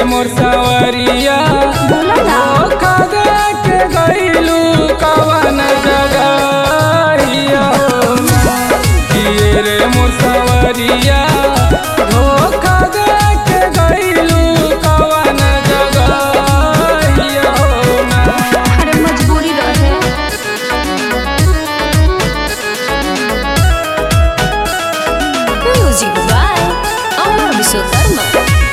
रे मोर सवरिया बोला ना धोखा दे के गइलू कवन जगहिया हो किए रे मोर सवरिया धोखा दे के गइलू कवन जगहिया हो अरे मजबूरी रहे म्यूजिक बाय अमर विश्वकर्मा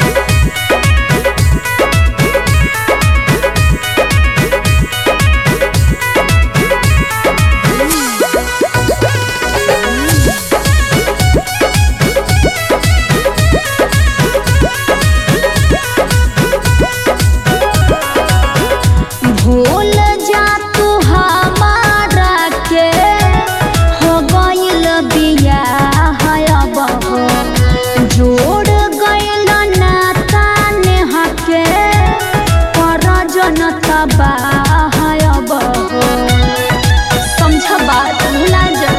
भूल जा तू हमारा के हो गइल बिया है अब हो जोड़ गइल नाता नेह के पर जनता बा है अब हो समझ बात भुला जा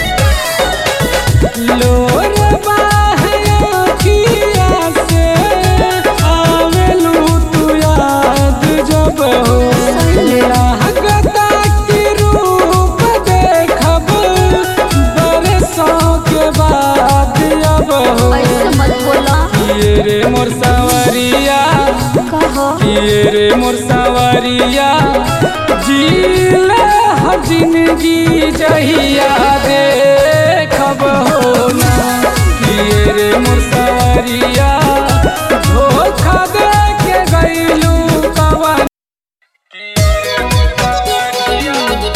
लोर बाहे अखिया से आवेलू तू याद जब हो लागता कि रूप देखब बरसों के बाद अब हो ऐसे मत बोला किए रे मोर सवरिया कहो किए रे मोर सवरिया जीले हर जिंदगी जहिया देखब हो ना किए रे मोर सवरिया धोखा दे के गइलू कवन किए रे मोर सवरिया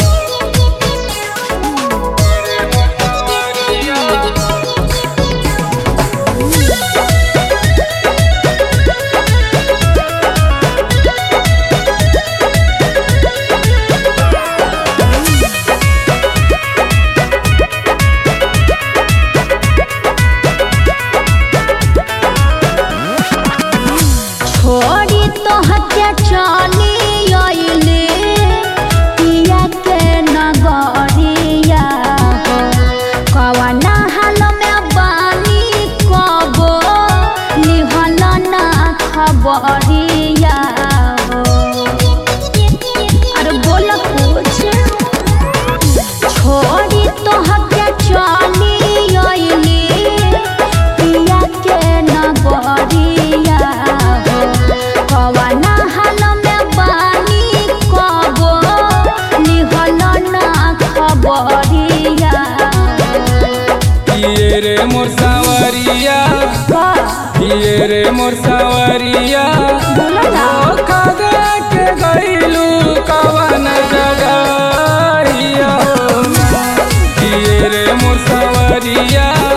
किए रे मोर सवरिया छोड़ी तो हत्या चली आइले पिया के नगरिया हो कवना हाल में बानी कबो लिहल ना खबरिया हो अरे बोल कुछ छोड़ी तो हत्या चली आइली पिया के नगरिया हो कवना हाल में बानी कबो लिहल ना खबरिया किए रे मोर सवरिया किए रे मोर सवरिया बोला ना धोखा दे के गइलू कवन जगहिया हो किए रे मोर सवरिया